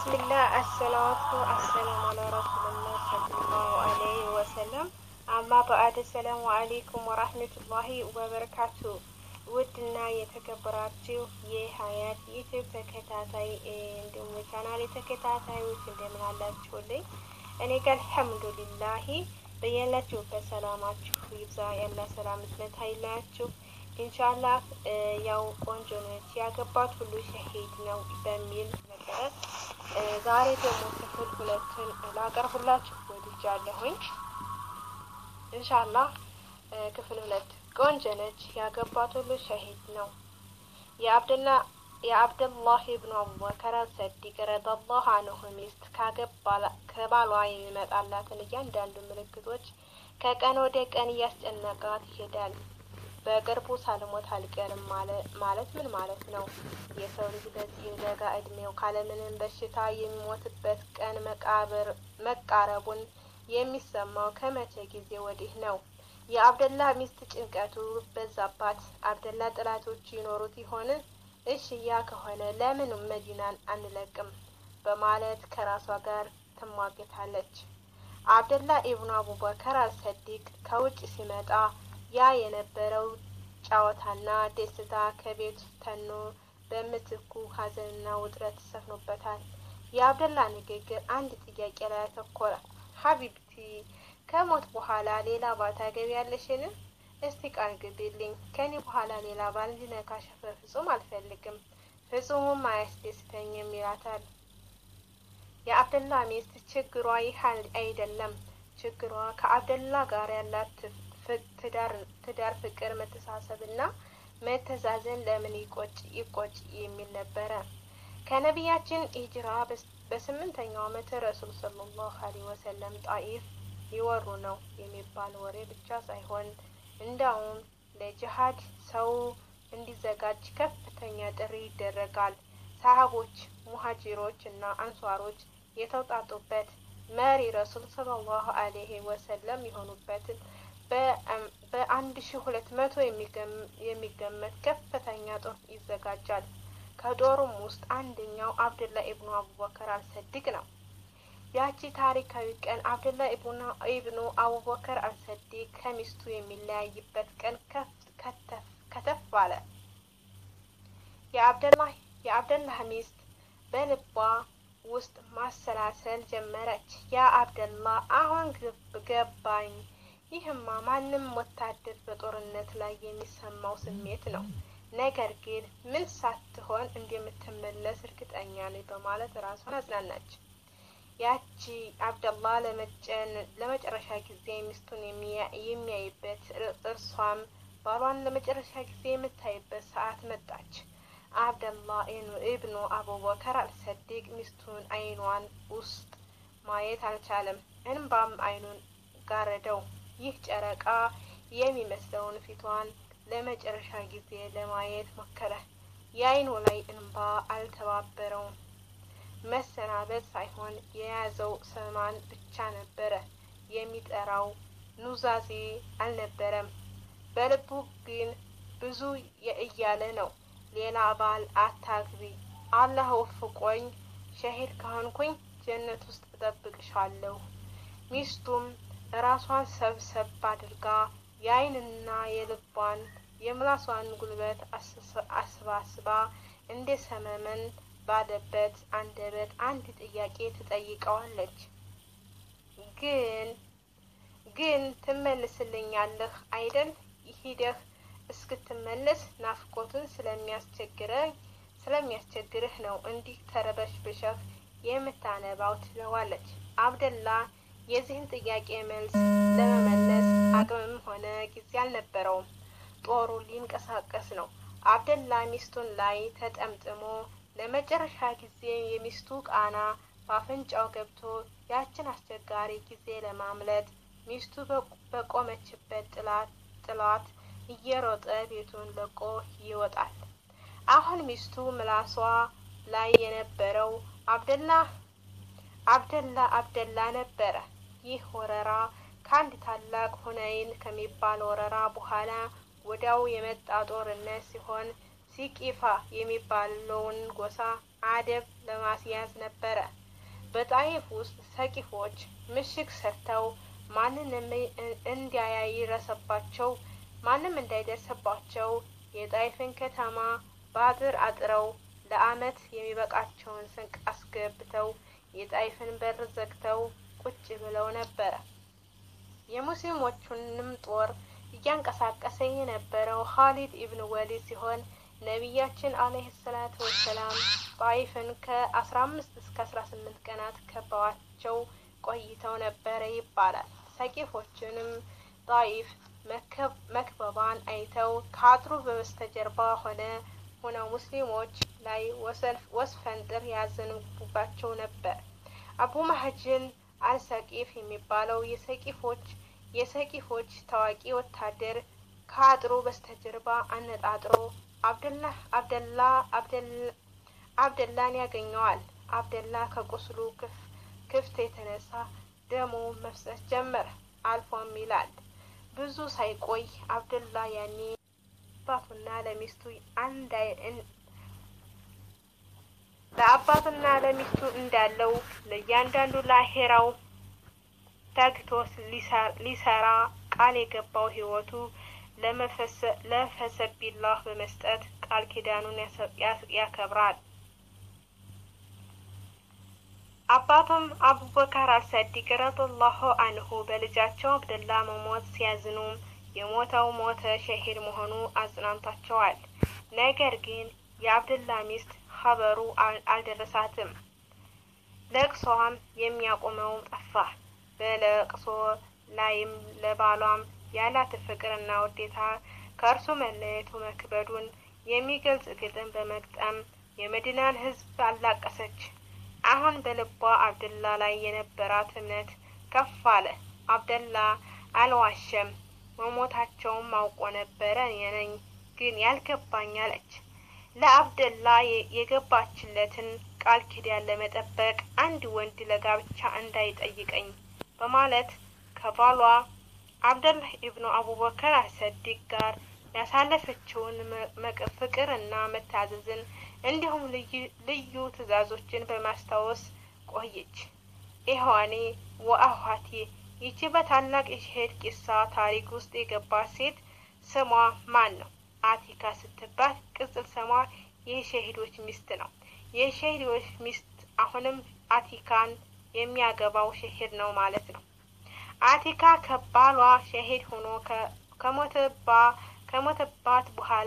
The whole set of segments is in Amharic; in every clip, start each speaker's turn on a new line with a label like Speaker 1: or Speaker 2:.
Speaker 1: ቢስሚላህ አሰላዋቱ አሰላሙ አላ ረሱልላህ ሰለላሁ አለይሂ ወሰለም። አማ በአድ ሰላሙ አሌይኩም ወራህመቱላሂ ወበረካቱ። ውድና የተከበራችሁ የሀያት ዩቲዩብ ተከታታይ እንዲሁም የቻናል ተከታታዮች እንደምን አላችሁልኝ? እኔ ጋር አልሐምዱሊላሂ በያላችሁበት ሰላማችሁ ይብዛ። ያላ ሰላም እዝነት አይለያችሁ። ኢንሻላህ ያው ቆንጆ ነች ያገባት ሁሉ ሸሂድ ነው በሚል መሰረት ዛሬ ደግሞ ክፍል ሁለትን ላቀርብላችሁ ወድጃለሁኝ። ኢንሻላህ ክፍል ሁለት ቆንጆ ነች ያገባት ሁሉ ሸሂድ ነው የአብደላ የአብደላህ ኢብኑ አቡበከር ሰዲቅ ረዲየላሁ አንሁ ሚስት ከባሏ የሚመጣላትን እያንዳንዱ ምልክቶች ከቀን ወደ ቀን እያስጨነቃት ይሄዳል። በቅርቡ ሳልሞት አልቀርም ማለት ምን ማለት ነው? የሰው ልጅ በዚህ ለጋ እድሜው ካለምንም በሽታ የሚሞትበት ቀን መቃረቡን የሚሰማው ከመቼ ጊዜ ወዲህ ነው? የአብደላ ሚስት ጭንቀቱ በዛባት። አብደላ ጥላቶች ይኖሩት ይሆን? እሽ ያ ከሆነ ለምን መዲናን አንለቅም? በማለት ከራሷ ጋር ትሟገታለች። አብደላ ኢብኑ አቡበከር አልሰዲቅ ከውጭ ሲመጣ ያ የነበረው ጨዋታና ደስታ ከቤት ተኖ በምትኩ ሐዘንና ውጥረት ሰፍኖበታል። የአብደላ ንግግር አንድ ጥያቄ ላይ አተኮረ። ሀቢብቲ ከሞት በኋላ ሌላ ባል ታገቢያለሽን? እስቲ ቃል ግቢልኝ። ከኔ በኋላ ሌላ ባል እንዲነካሽ በፍጹም አልፈልግም፣ ፍጹምም አያስደስተኝም ይላታል። የአብደላ ሚስት ችግሯ ይህ አይደለም። ችግሯ ከአብደላ ጋር ያላት ትዳር ፍቅር፣ መተሳሰብ እና መተዛዘን ለምን ይቆጭ ይቆጭ የሚል ነበረ። ከነቢያችን ሂጅራ በስምንተኛው ዓመት ረሱል ሰለላሁ ዐለይሂ ወሰለም ጣኢፍ ይወሩ ነው የሚባል ወሬ ብቻ ሳይሆን እንዳውም ለጅሃድ ሰው እንዲዘጋጅ ከፍተኛ ጥሪ ይደረጋል። ሰሃቦች፣ ሙሀጂሮች እና አንሷሮች የተውጣጡበት መሪ ረሱል ሰለላሁ ዐለይሂ ወሰለም የሆኑበትን በአንድ ሺ ሁለት መቶ የሚገመት ከፍተኛ ጦር ይዘጋጃል። ከጦሩም ውስጥ አንደኛው አብደላ ኢብኑ አቡበከር አልሰዲቅ ነው። ያቺ ታሪካዊ ቀን አብደላ ኢብኑ አቡበከር አልሰዲቅ ከሚስቱ የሚለያይበት ቀን ከተፍ አለ። የአብደላህ ሚስት በልቧ ውስጥ ማሰላሰል ጀመረች። ያ አብደላ አሁን ገባኝ ይህማ ማንም ወታደር በጦርነት ላይ የሚሰማው ስሜት ነው። ነገር ግን ምን ሳትሆን እንደምትመለስ እርግጠኛ ነኝ በማለት ራሷን አጽናናች። ያቺ አብደላ ለመጨረሻ ጊዜ ሚስቱን የሚያይበት እርሷም ባሏን ለመጨረሻ ጊዜ የምታይበት ሰዓት መጣች። አብደላ ኢብኑ አቡበከር አልሰዲቅ ሚስቱን አይኗን ውስጥ ማየት አልቻለም። እንባም አይኑን ጋረደው። ይህ ጨረቃ የሚመስለውን ፊቷን ለመጨረሻ ጊዜ ለማየት ሞከረ። የአይኑ ላይ እንባ አልተባበረውም። መሰናበት ሳይሆን የያዘው ሰማን ብቻ ነበረ። የሚጠራው ኑዛዜ አልነበረም። በልቡ ግን ብዙ እያለ ነው። ሌላ ባል አታግቢ፣ አላህ ወፍቆኝ ሸሂድ ከሆንኩኝ ጀነት ውስጥ እጠብቅሻለሁ። ሚስቱም ራሷን ሰብሰብ አድርጋ የአይንና የልቧን የምላሷን ጉልበት አስባስባ እንደ ሰመመን ባለበት አንደበት አንድ ጥያቄ ትጠይቀዋለች። ግን ግን ትመልስልኛለህ አይደል? ሂደህ እስክትመለስ ናፍቆቱን ስለሚያስቸግረኝ ስለሚያስቸግርህ ነው እንዲህ ተረበሽብሸህ የምታነባው ትለዋለች። አብደላ የዚህን ጥያቄ መልስ ለመመለስ አቅምም ሆነ ጊዜ አልነበረውም። ጦሩ ሊንቀሳቀስ ነው። አብደላ ሚስቱን ላይ ተጠምጥሞ ለመጨረሻ ጊዜ የሚስቱ ቃና በአፍንጫው ገብቶ ያችን አስቸጋሪ ጊዜ ለማምለጥ ሚስቱ በቆመችበት ጥላት እየሮጠ ቤቱን ለቆ ይወጣል። አሁን ሚስቱ ምላሷ ላይ የነበረው አብደላ አብደላ አብደላ ነበረ። ይህ ወረራ ከአንድ ታላቅ ሁነይን ከሚባል ወረራ በኋላ ወዲያው የመጣ ጦርነት ሲሆን ሲቂፋ የሚባለውን ጎሳ አደብ ለማስያዝ ነበረ። በጣይፍ ውስጥ ሰቂፎች ምሽግ ሰርተው ማንንም እንዳያይረሰባቸው ማንም እንዳይደርስባቸው የጣይፍን ከተማ በአጥር አጥረው ለዓመት የሚበቃቸውን ስንቅ አስገብተው የጣይፍን በር ዘግተው ቁጭ ብለው ነበረ። የሙስሊሞቹንም ጦር እያንቀሳቀሰ የነበረው ኻሊድ ኢብን ወሊድ ሲሆን ነቢያችን አለይሂ ሰላቱ ወሰላም ጣይፍን ከአስራ አምስት እስከ አስራ ስምንት ቀናት ከበዋቸው ቆይተው ነበረ ይባላል። ሰቂፎችንም ጣይፍ መክበባን አይተው ከአጥሩ በስተጀርባ ሆነ ሆነው ሙስሊሞች ላይ ወስፈንጥር ያዘንቡባቸው ነበር። አቡ ማህጅን አልሰቂፍ የሚባለው የሰቂፎች የሰቂፎች ታዋቂ ወታደር ከአጥሩ በስተጀርባ አነጣጥሮ አብደላ አብደላ አብደላን ያገኘዋል። አብደላ ከቁስሉ ክፍት የተነሳ ደሙ መፍሰስ ጀመረ። አልፎም ይላል ብዙ ሳይቆይ አብደላ ያኔ አባቱና ለሚስቱ አንድ ለአባቱና ለሚስቱ እንዳለው ለእያንዳንዱ ለአሄራው ተግቶ ሊሰራ ቃል የገባው ህይወቱ ለፈሰቢላህ በመስጠት ቃል ኪዳኑን ያከብራል። አባቱም አቡበከር አልሰዲቅ ረዲየላሁ አንሁ በልጃቸው አብደላ መሞት ሲያዝኑ የሞተው ሞተ ሸሂድ መሆኑ አጽናንቷቸዋል። ነገር ግን የአብደላ ሚስት ኸበሩ አልደረሳትም። ለቅሶዋም የሚያቆመው ጠፋ። በለቅሶ ላይም ለባሏም ያላት ፍቅርና ውዴታ ከእርሱ መለየቱ መክበዱን የሚገልጽ ግጥም በመግጠም የመዲናን ሕዝብ አላቀሰች። አሁን በልቧ አብደላ ላይ የነበራት እምነት ከፍ አለ። አብደላ አልዋሸም፣ መሞታቸውም አውቆ ነበረ የነኝ ግን ያልገባኝ አለች። ለአብደላ የገባችለትን ቃል ኪዳን ለመጠበቅ አንድ ወንድ ለጋብቻ እንዳይጠይቀኝ በማለት ከባሏ አብደላህ ኢብኑ አቡበከር አሰዲቅ ጋር ያሳለፈችውን ፍቅር እና መታዘዝን እንዲሁም ልዩ ትዕዛዞችን በማስታወስ ቆየች። ኢህዋኔ ወአኋቴ ይቺ በታላቅ የሸሄድ ቂሳ ታሪክ ውስጥ የገባች ሴት ስሟ ማን ነው? አቲካ ስትባል ቅጽል ስሟ የሸሂዶች ሚስት ነው። የሸሂዶች ሚስት አሁንም አቲካን የሚያገባው ሸሂድ ነው ማለት ነው። አቲካ ከባሏ ሸሂድ ሆኖ ከሞተባ ከሞተባት በኋላ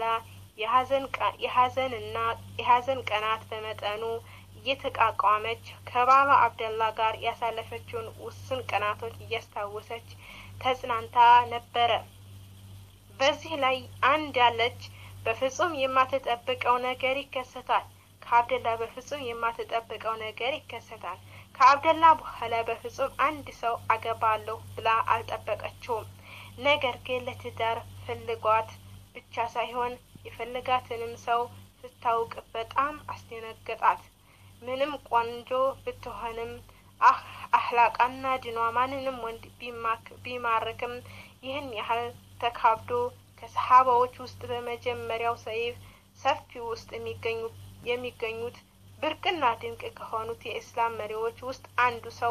Speaker 1: የሀዘንና የሀዘን ቀናት በመጠኑ እየተቃቋመች ከባሏ አብደላ ጋር ያሳለፈችውን ውስን ቀናቶች እያስታወሰች ተጽናንታ ነበረ። በዚህ ላይ አንድ ያለች በፍጹም የማትጠብቀው ነገር ይከሰታል። ከአብደላ በፍጹም የማትጠብቀው ነገር ይከሰታል። ከአብደላ በኋላ በፍጹም አንድ ሰው አገባለሁ ብላ አልጠበቀችውም። ነገር ግን ለትዳር ፈልጓት ብቻ ሳይሆን የፈለጋትንም ሰው ስታውቅ በጣም አስደነገጣት። ምንም ቆንጆ ብትሆንም አህላቃና ድኗ ማንንም ወንድ ቢማርክም ይህን ያህል ተካብዶ ከሰሃባዎች ውስጥ በመጀመሪያው ሰይፍ ሰፊ ውስጥ የሚገኙት ብርቅና ድንቅ ከሆኑት የእስላም መሪዎች ውስጥ አንዱ ሰው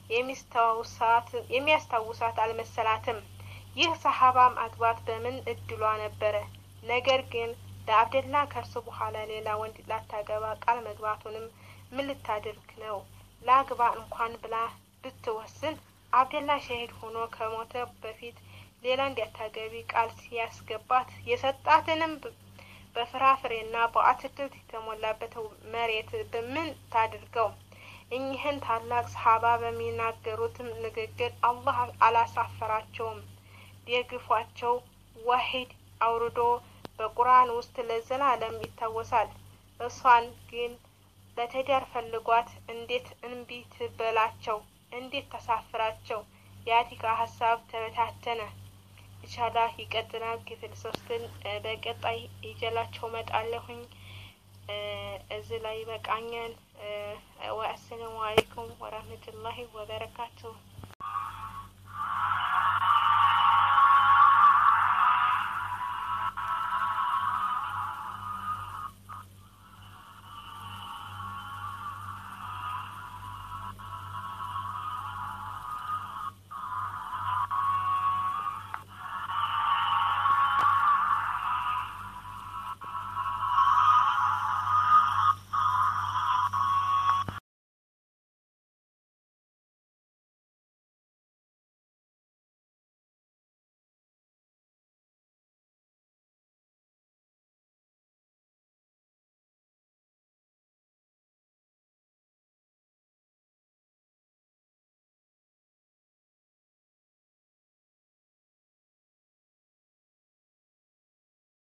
Speaker 1: የሚያስታውሳት አልመሰላትም። ይህ ሰሃባ ማግባት በምን እድሏ ነበረ። ነገር ግን ለአብደላ ከእርሱ በኋላ ሌላ ወንድ ላታገባ ቃል መግባቱንም ምን ልታደርግ ነው? ላግባ እንኳን ብላ ብትወስን አብደላ ሸሂድ ሆኖ ከሞተ በፊት ሌላ እንዲያታገቢ ቃል ሲያስገባት የሰጣትንም በፍራፍሬና በአትክልት የተሞላበት መሬት በምን ታድርገው? እኚህን ታላቅ ሰሃባ በሚናገሩትም ንግግር አላህ አላሳፈራቸውም። ደግፏቸው ዋሂድ አውርዶ በቁርአን ውስጥ ለዘላለም ይታወሳል። እሷን ግን ለትዳር ፈልጓት እንዴት እንቢ ትበላቸው? እንዴት ተሳፍራቸው? የአቲካ ሀሳብ ተበታተነ። ኢንሻላህ ይቀጥላል። ክፍል ሶስትን በቀጣይ ይጀላቸው መጣለሁኝ። እዚህ ላይ በቃኛል። ወአሰላሙ አለይኩም ወራህመቱላሂ ወበረካቱሁ።